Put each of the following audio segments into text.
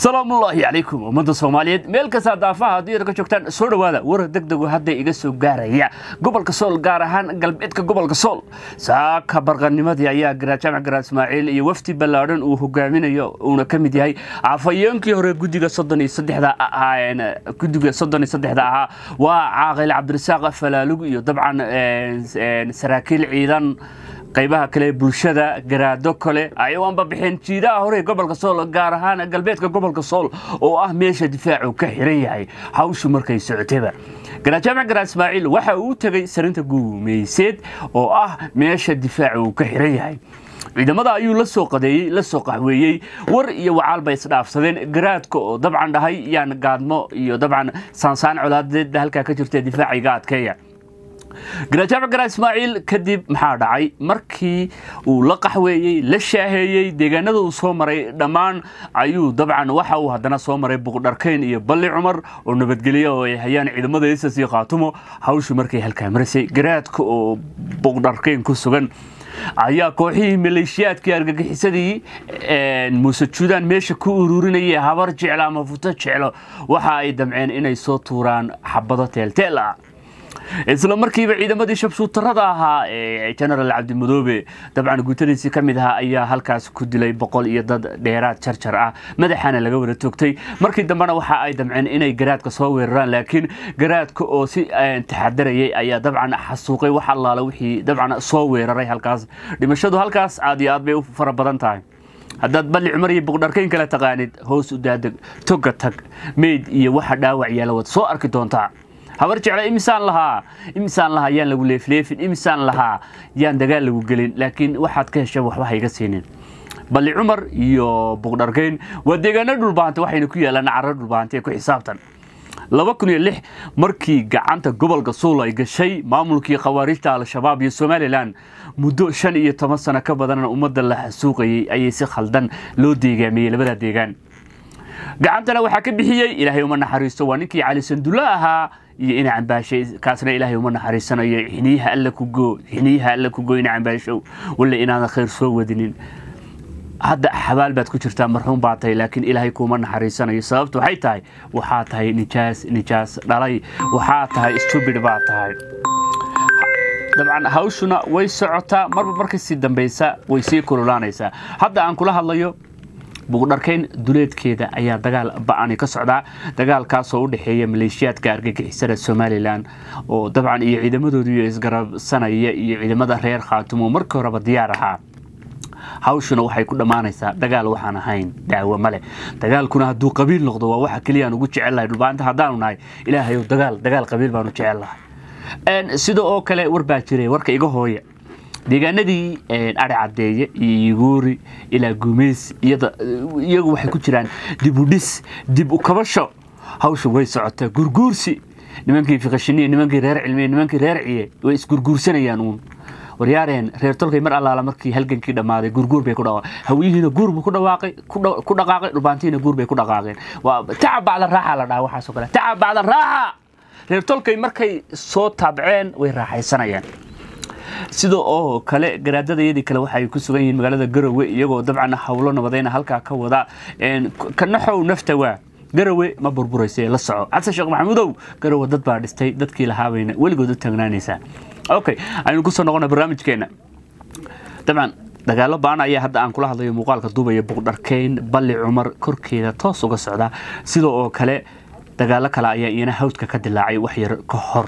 salaamullaahi calaykum ummadda soomaaliyeed meel kastaa daafaha haddii ad ka joogtaan soo dhowaada warar degdegu hadda iga soo gaaraya gobolka sool gaar ahaan galbeedka gobolka sool saaka barqanimadii ayaa garaad jaamac garaad ismaaciil iyo wafdi ballaadhan uu hogaaminayo uuna ka mid yahay afhayeenkii hore guddiga soddon iyo saddexda guddiga soddon iyo saddexda ahaa waa caaqil cabdirasaaq falaalug iyo dabcan saraakiil ciidan qaybaha kale bulshada garaado kale ayawaanba bixeen jiidaha hore gobolka sool gaar ahaan galbeedka gobolka sool oo ah meesha difaacu ka xiran yahay hawshu markay socotaba garaad jaamac garaad ismaaciil waxa uu tegey sarinta guumeyseed oo ah meesha difaacu uu ka xiran yahay ciidamada ayuu la soo qadeeyey la soo qaxweeyey war iyo wacaal bay isdhaafsadeen garaadka oo dabcan dhahay yaan gaadmo iyo dabcan saansaan colaadeed halkaa ka jirta difaaciga adkeeya garaad jaamac garaad ismaaciil kadib maxaa dhacay markii uu la qaxweeyey la shaaheeyey deegaanada uu soo maray dhammaan ayuu dabcan waxa uu haddana soo maray buqdharkeyn iyo balli cumar oo nabadgelya oo ay hayaan ciidamada isas iyo khaatumo hawshu markay halkaa marisay garaadka oo buqdharkeyn ku sugan ayaa kooxihii maleeshiyaadkii argagixisadii muuse juudaan meesha ku ururinayay habar jeclo ama futo jeclo waxa ay damceen inay soo tuuraan xabado teelteel ah isla markiiba ciidamadii shabshuutarada ahaa ee genaraal cabdimadoobe dabcan guutadiisii ka mid ahaa ayaa halkaas ku dilay boqol iyo dad dheeraad jarjar ah madaxaana laga wada toogtay markii dambena waxa ay damceen inay garaadka soo weeraraan laakiin garaadka oo si taxadarayay ayaa dabcan xasuuqay wax allaala wixii dabcan soo weeraray halkaas dhimashadu halkaas aad iyo aad bay u fara badan tahay haddaad balli cumar iyo buqdharkayn kala taqaanid hoos u daadeg toga tag meyd iyo waxa dhaawac yaala wad soo arki doontaa habar jecla imisaan lahaa imisaan lahaa yaan lagu leefleefin imisaan lahaa yaan dagaal lagu gelin laakiin waxaad ka hesha waxba hayga siinin balli cumar iyo buqdharkeyn waa deegaano dhulbaante waxayna ku yaalaan caro dhulbaante ku xisaabtan laba kun iyo lix markii gacanta gobolka suul ay gashay maamulkii khawaarijta al-shabaab iyo somalilan muddo shan iyo toban sano ka badanna ummadda la xasuuqayay ayay si khaldan loo deegaamiyey labada deegaan gacantana waxaa ka bixiyey ilaahay uma naxariisto waa ninkii cali sandulle ahaa iyo ina cambaashay kaasna ilaahay uma naxariisanayo xiniyaha alla ku goo xiniyaha alla ku goo ina cambaashow walla inaadan khayr soo wadinin hadda xabaal baad ku jirtaa marxuum baa tahay laakiin ilaahay kuuma naxariisanayo sababtu waxay tahay waxaa tahay nijaas nijaas dhalay waxaa tahay stubid baa tahay dabcan hawshuna way socotaa marba markasii dambaysa way sii kululaanaysaa hadda aan kula hadlayo buqdharkeyn duleedkeeda ayaa dagaal ba-ani ka socdaa dagaalkaasoo u dhexeeya maleeshiyaadka argagixisada somalilan oo dabcan iyo ciidamadoodii isgarabsanaya iyo ciidamada reer khaatumo markii horeba diyaar ahaa hawshuna waxay ku dhammaanaysaa dagaal waxaan ahayn daawo male dagaalkuna hadduu qabiil noqdo waa waxa keliyaan ugu jecellahay dhulbaanta haddaanu nahay ilaahayow dagaal dagaal qabiil baanu jecellahay sida oo kale war baa jiray warka iga hooya deegaanadii ari cadeeye iyo yuguuri ilaa guumeys iyagu waxay ku jiraan dib u dhis dib u kabasho hawsha way socotaa gurguursi nimankii fiqashiniya nimankii reer cilmiye nimankii reer ciye way isgurguursanayaan uun waryaareen reer tolkay mar allaala markii halgankii dhammaaday gurguur bay ku dhawaaqeen hawiyihiina guur buu ku dhawaaqay ku dhaqaaqay dhulbaantihiina guur bay ku dhaqaaqeen waa tacab bacda raaxa la dhaha waxaasoo kale tacab bacda raaxa reer tolkay markay soo taabceen way raaxaysanayaan sida oo kale garaadadayadii kale waxay ku sugan yihiin magaalada garowe iyagoo dabcan howlo nabadayna halkaa ka wada kanaxow nafta waa garowe ma burburaysa la soco xasan sheekh maxamuudow garowe dad baa dhistay dadkii lahaabayna weligood u taagnaanaysaa okay aynu kusoo noqona barnaamijkeena dabcan dagaalo baan ayaa hadda aan kula hadlayo muuqaalka duubaya buqdharkeyn balli cumar korkeeda toos uga socda sida oo kale dagaalo kale ayaa iyana hawdka ka dilaacay waxyar ka hor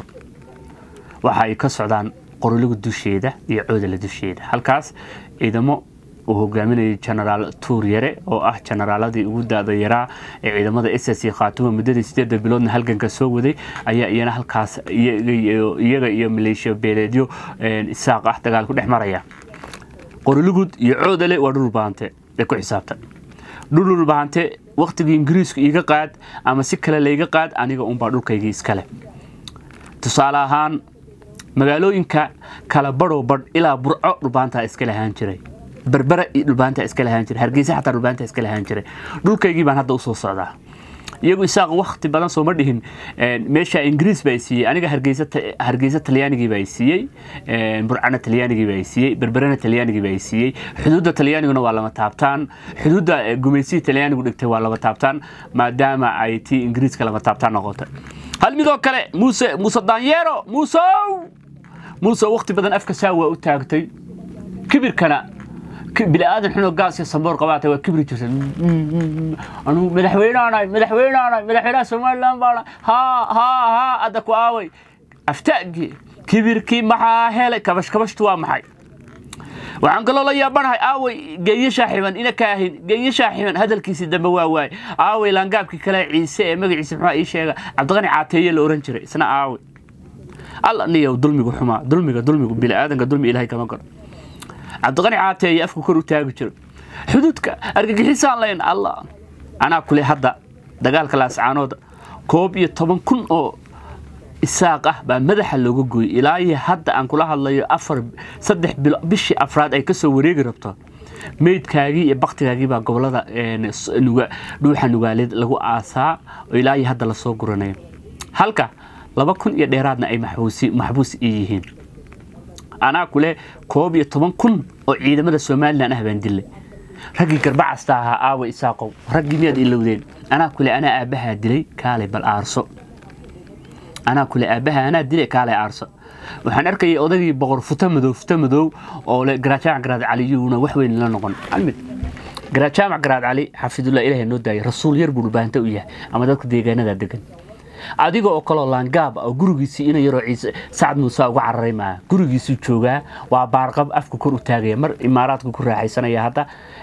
waxa ay ka socdaan qoroliga dusheeda iyo coodala dusheeda halkaas ciidamo uu hogaaminayay genaraal tuuryare oo ah generaaladii ugu da-da yaraa ee ciidamada ss khaatuma muddadii sideeda biloodna halganka soo waday ayaa iyana halkaas iyaga iyo maleeshiya beeleedyo isaaq ah dagaal ku dhex maraya qorilugud iyo coodale waa dhulbaante ee ku xisaabtan dhululbaante wakhtigii ingiriisku iiga qaad ama si kale layga qaad aniga unbaa dhulkaygii iskale tusaale ahaan magaalooyinka kala badhow badh ilaa burco dhulbaantaa iska lahaan jiray berbera dhulbaanta iska lahaan jiray hargeysa xataa dhulbaanta iska lahaan jiray dhulkaygii baan hadda usoo socdaa iyagu isaaq wakti badan sooma dhihin meesha ingiriis baa siiyey aniga hargeysa talyaanigii baa siiyey burcana talyaanigii baa siiyey berberena talyaanigii baa siiyey xuduudda talyaaniguna waa lama taabtaan xuduudda gumaysihi talyaanigu dhigtay waa lama taabtaan maadaama ay tii ingiriiska lama taabtaan noqotay hal midoo kale muuse muuse daanyeero muusow muuse wakti badan afka saa waa u taagtay kibirkana biniaadan xunoo gaas iyo samboor qabaata waa kibri jirta anuu madaxweyneanahay madaxweyneanahay madaxweynaha somaliland baana haa haa haa adda ku aaway aftaagii kibirkii maxaa helay kabash kabashtu waa maxay waxaan kaloo la yaabanahay aaway geeyo shaaxiban ina kaahin geeyo shaaxiban hadalkiisii dambe waa waay aaway laangaabkii kale ciise ee magaciisa muxuu ii sheega cabdiqani caateeye la oran jiray isna aaway alla niyow dulmigu xumaa dulmiga dulmigu biniaadanka dulmi ilaahay kama garo cabdiqani caateeye afku kor u taagi jiro xuduudka argagixisaan layn allah anaa kule hadda dagaalka laascaanooda koob iyo toban kun oo isaaq ah baa madaxa looga gooyey ilaa iyo hadda aan kula hadlayo afar saddex bilo bishii afraad ay kasoo wareegi rabto meydkaagii iyo baktigaagii baa gobolada dhuuxa nugaaleed lagu aasaa oo ilaa iyo hadda lasoo guranayo halka laba kun iyo dheeraadna ay maxbuus i yihiin anaa kule koob iyo toban kun oo ciidamada somalilan ah baan dilay raggii garbacasta ahaa aawa isaaqow raggii miyaad ilowdeen anaa kule anaa aabbahaa dilay kaalay bal aarso anaa kule aabbaha anaa dilay kaalay aarso waxaan arkayay odagii boqor futa madow futa madow oo le garajaamac garaad caliyuuna wax weyn la noqon almid garajaamac garaad cali xafidullah ilahay noo daayay rasuul yar buu dhubaanta u yahay ama dadka deegaanada degan adiga oo kaloo laangaab oo gurigiisii ina yaroo ciise sacad muuse uga cararay maaha gurigiisuu joogaa waa baarqab afka kor u taagaya mar imaaraadku ku raaxaysanaya hadda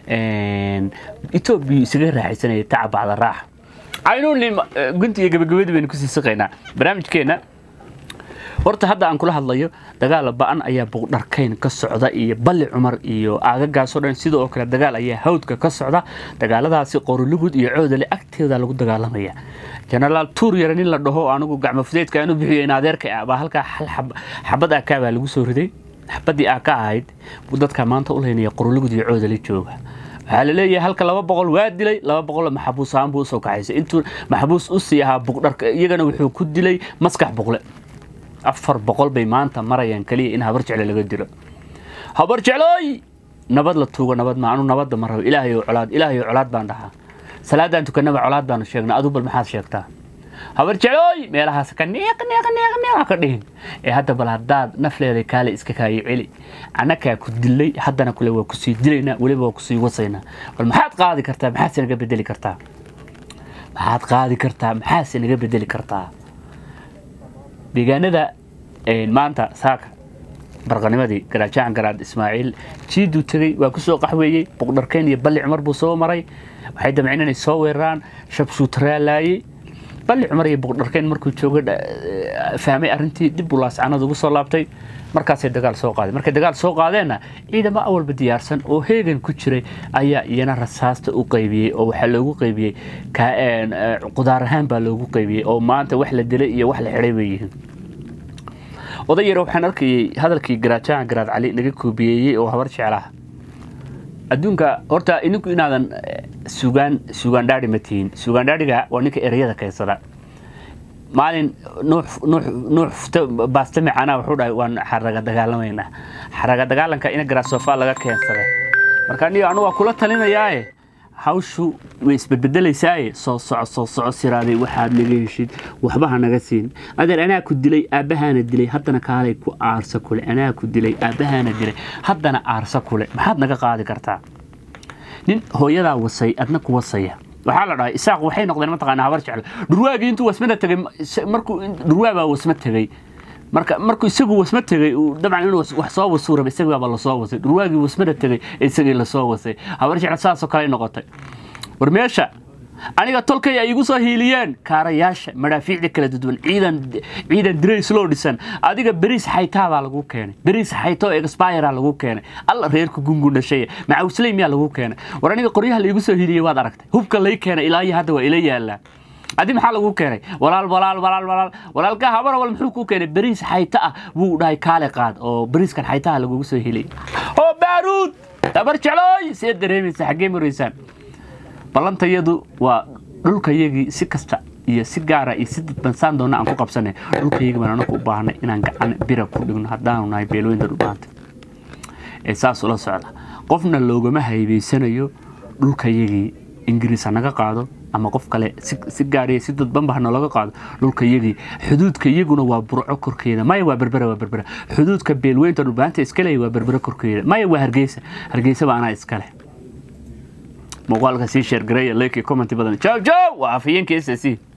etoobiya isaga raaxaysanaya taca bacda raaxa aynuuni gunti iyo gabagabadii baynu kusii siqaynaa barnaamijkeenna horta hadda aan kula hadlayo dagaal ba-an ayaa buqdharkayn ka socda iyo balli cumar iyo aagagaasoo dhan sidoo kale dagaal ayaa hawdka ka socda dagaaladaasi qorolugud iyo coodale agteeda lagu dagaalamaya jenaraal tuur yare nin la dhaho anigu gacmo fudeydka aanu bixiyo in adeerka ah baa halkaa hal xabad aakaa baa lagu soo riday xabadii aa ka ahayd buu dadka maanta u leynaya qorolugud iyo coodale jooga waxaa la leeyahay halka laba boqol waa dilay laba boqol maxabuus ahaan buu usoo kaxaysay intuu maxabuus u sii ahaa buqdharka iyagana wuxuu ku dilay maskax boqle afar boqol bay maanta marayaan keliya in habar jecle laga dilo habar jeclooy nabad la tuugo nabad ma anu nabadda ma rabo ilaahay colaad ilaahay colaad baan dhahaa salaadaan tukanaba colaad baanu sheegnaa adu bal maxaad sheegtaa habar jeclooy meelahaas ka neeq neeq neeq neeq ka dhihin ee hadda bal haddaad nafleeday kaale iska kaayo celi annakaa ku dilay haddana kule waa kusii dilaynaa weliba waa kusii wasaynaa bal maxaad qaadi kartaa maxaadse naga bedeli kartaa maxaad qaadi kartaa maxaadse naga bedeli kartaa deegaanada maanta saaka barqanimadii garaajacan garaad ismaaciil jiiduu tegey waa kusoo qaxweeyey buqdharkeyn iyo balli cumar buu soo maray waxay damceen inay soo weeraraan shabshuutaraalaayey balli cumar iyo buqdharkeyn markuu jooga fahmay arrintii dib buu laascanada ugu soo laabtay markaasay dagaal soo qaadeen markay dagaal soo qaadeenna ciidamo awalba diyaarsan oo heegan ku jiray ayaa iyana rasaasta u qaybiyey oo waxaa loogu qaybiyey qudaar ahaan baa loogu qaybiyey oo maanta wax la dilay iyo wax la xidhay bay yihiin oday yare waxaan arkayay hadalkii garaajahan garaad cali naga koobiyeeyey oo habar jeclaha adduunka horta idinku inaadan sugaan sugaan dhaadhi ma tihiin sugaan dhaadhiga waa ninka ereyada keensada maalin nuux baaste micana wuxuu dhahay waan xaraga dagaalamaynaa xaraga dagaalanka ina garaasofa laga keensaday marka aniga anu waa kula talinayaaye hawshu way isbedbedelaysaay soo soco soo soco siraaday waxaad naga heshid waxba ha naga siin adeer anaa ku dilay aabbahaana dilay haddana kaalay ku aarsa kule anaa ku dilay aabbahaana dilay haddana aarsa kule maxaad naga qaadi kartaa nin hooyadaa wasay adna ku wasaya waxaa la dhahay isaaq waxay noqdeen mataqaanaa habar jeclo dhurwaagii intuu wasmada tegay markuu dhurwaabaa wasma tegay marka markuu isagu wasma tegay dabcan inuu wax soo wasuu raba isagaaba lasoo wasay dhurwaagii wasmada tegay isagii lasoo wasay habar jeclo saasoo kale noqotay war meesha aniga tolkay ay igu soo hiiliyeen kaarayaasha madhaafiicda kala duwan ciidan ciidan dirays loo dhisan adiga beriis xaytaa baa lagu keenay beriis xayto expire lagu keenay alla reerka gungu dhashay macawsley miyaa lagu keenay war aniga qoryaha la igu soo hiiliyey waad aragtay hubka lay keenay ilaa iyo hadda waa ila yaalaa adi maxaa lagu keenay walaal walaal walaal walaal walaalka habar wal muxuu ku keenay beriis xayta ah buu dhahay kaale qaad oo beriiskan xaytaha lagugu soo hiliyay oo baaruud habar jeclooy see dareemaysa xaggee maraysaan ballantayadu waa dhulkayagii si kasta iyo si gaara iyo si dadbansaan doona aan ku qabsanay dhulkayagii baan anaku u baahnay inaan gacan bira ku dhigno haddaanu nahay beelooyinta dhulbaanta ee saas ula socda qofna loogama haybaysanayo dhulkayagii ingiriis ha naga qaado ama qof kale si gaariya si dadbanba ha nalaga qaado dhulka yagii xuduudka iyaguna waa burco korkeeda maya waa berbera waa berbera xuduudka beelweynta dhulbaanta iskale waa berbera korkeeda maya waa hargeysa hargeysa baa anaa iskale muuqaalka sii sheergareeya like comment badan jaw jaw waa afhayeenka s s